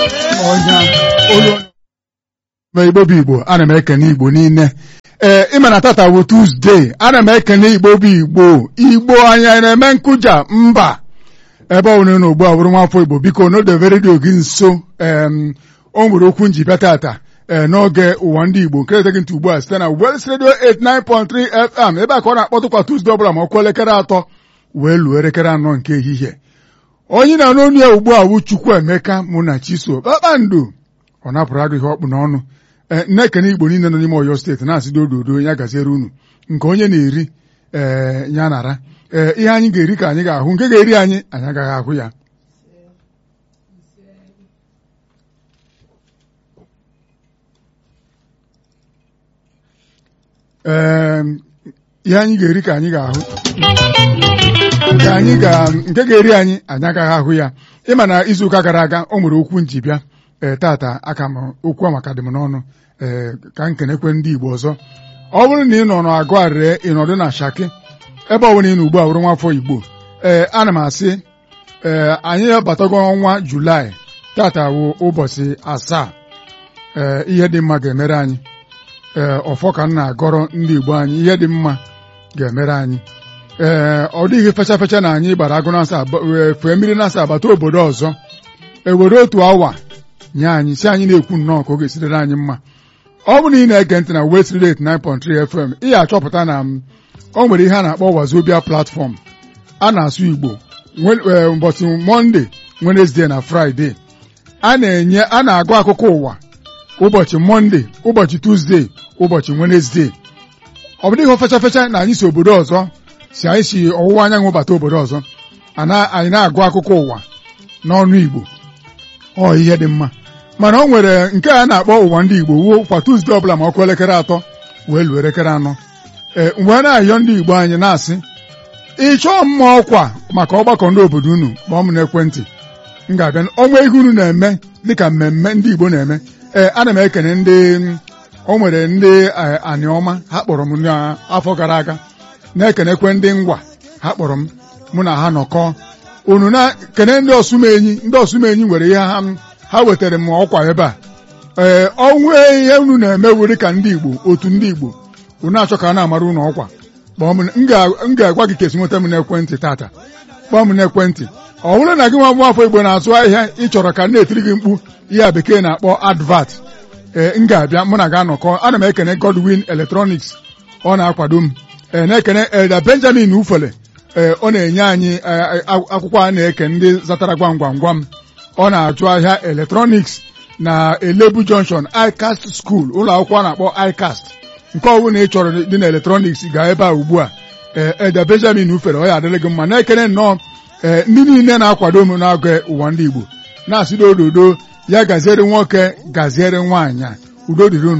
ọnya olu ma igbo bụ igbo ana m ekene igbo niile ee ịma na tata bụ tuzdee ana m ekene igbo bụ igbo igbo anya na-eme nkụja mba ebe ọ bụla unu ugbu a bụrụ nwafọ igbo biko n'odebe redio gị nso em o nwere okwu njibịa tata ee n'oge ụwa ndị igbo nke eteghị ntị ugbu a site na Wels Radio 89.3 FM ebe a ka ọ na-akpọtụkwa tuzdee ọbụla ma ọ kụọ elekere atọ wee luo elekere anọ nke ehihie onye na-anụ onu ya ugbu a bụ Chukwuemeka mụ na Chiso kpakpando ọ napụrụ agụ ihe ọkpụ n'ọnụ ee na-ekene igbo niile nọ n'ime Ọyọ steeti na-asị dododo ya gaziere unu nke onye na-eri ee ya nara ee ihe anyị ga-eri ka anyị ga-ahụ nke ga-eri anyị anyị agaghị ahụ ya ee ihe anyị ga-eri ka anyị ga-ahụ nke anyị ga nke ga-eri anyị anyị agaghị ahụ ya ịma na izuụka gara aga o nwere okwu njibịa ee tata aka m okwu a maka dị m n'ọnụ ee ka m kenekwe ndị Igbo ọzọ ọ bụrụ na ị nọ n'agụ arịrị ịnọdụ na Shaki ebe ọ bụla ị nọ ugbu a bụrụ nwafọ Igbo ee ana m asị ee anyị abatago ọnwa Julaị tata bụ ụbọchị asaa ee ihe dị mma ga-emere anyị ee ọfọ ka m na-agọrọ ndị Igbo anyị ihe dị mma ga-emere anyị ee ọ dịghị fecha fecha na anyị gbara agụ nasa fee mmiri nasa abata obodo ọzọ ewere otu awa nye anyị si anyị na-ekwu nnọọ ka ọ ga-esirere anyị mma ọ bụrụ na ị na-ege ntị na West Radio 89.3 FM ị ga-achọpụta na o nwere ihe a na-akpọ Wazobia platform a na-asụ Igbo ụbọchị Mọnde Wenesde na Fraịde a na-enye a na-agụ akụkọ ụwa ụbọchị Mọnde ụbọchị Tuzdee ụbọchị Wenesde ọ bụ dịghị fecha fecha na anyị si obodo ọzọ si anyị si ọwụwa anyanwụ bata obodo ọzọ anyị na-agụ akụkọ ụwa n'ọnụ Igbo ọ ihe dị mma mana ọ nwere nke a na-akpọ ụwa ndị Igbo wuo kwa Tuzdee ọbụla ma ọkụ elekere atọ wee luo elekere anọ ee mgbe na-ayọ ndị Igbo anyị na-asị ịchọọ mma ọkwa maka ọgbakọ ndị obodo unu kpọọ m n'ekwentị m ga-abịa ọnwa ihe unu na-eme dịka mmemme ndị Igbo na-eme ee ana m ekene ndị o nwere ndị aniọma ha kpọrọ m n'afọ gara aga na-ekenekwe ndị ngwa ha kpọrọ m mụ na ha nọkọọ unu na-kene ndị ọsụmenyi ndị ọsụmenyi nwere ihe ha ha wetara m ọkwa ebe a ee ọnwụ ihe unu na-eme were ka ndị Igbo otu ndị Igbo unu achọ ka a na-amara unu ọkwa kpọọ m m ga-agwa gị ka esi nweta m n'ekwentị tata kpọọ m n'ekwentị ọ bụrụ na gị nwa bụ afọ Igbo na-azụ ahịa ị chọrọ ka na-etiri gị mkpu ihe bekee na-akpọ advat ee m ga-abịa mụ na ga-anọkọ ana m ekene Godwin Electronics ọ na-akwado m ee na-ekene Elda Benjamin Ufele ee ọ na-enye anyị akwụkwọ a na-eke ndị zatara gwam gwam gwam ọ na-achụ ahịa eletrọniks na Elebu Junction ICAST School ụlọ akwụkwọ a na-akpọ ICAST nke ọbụla ị chọrọ dị na eletrọniks gaa ebe a ugbu a ee Elda Benjamin Ufere ọ ya adịrị gị mma na-ekene nnọọ ee ndị niile na-akwado m n'oge ụwa ndị Igbo na-asị ododo ya gaziere nwoke gaziere nwaanyị udo dịrị unu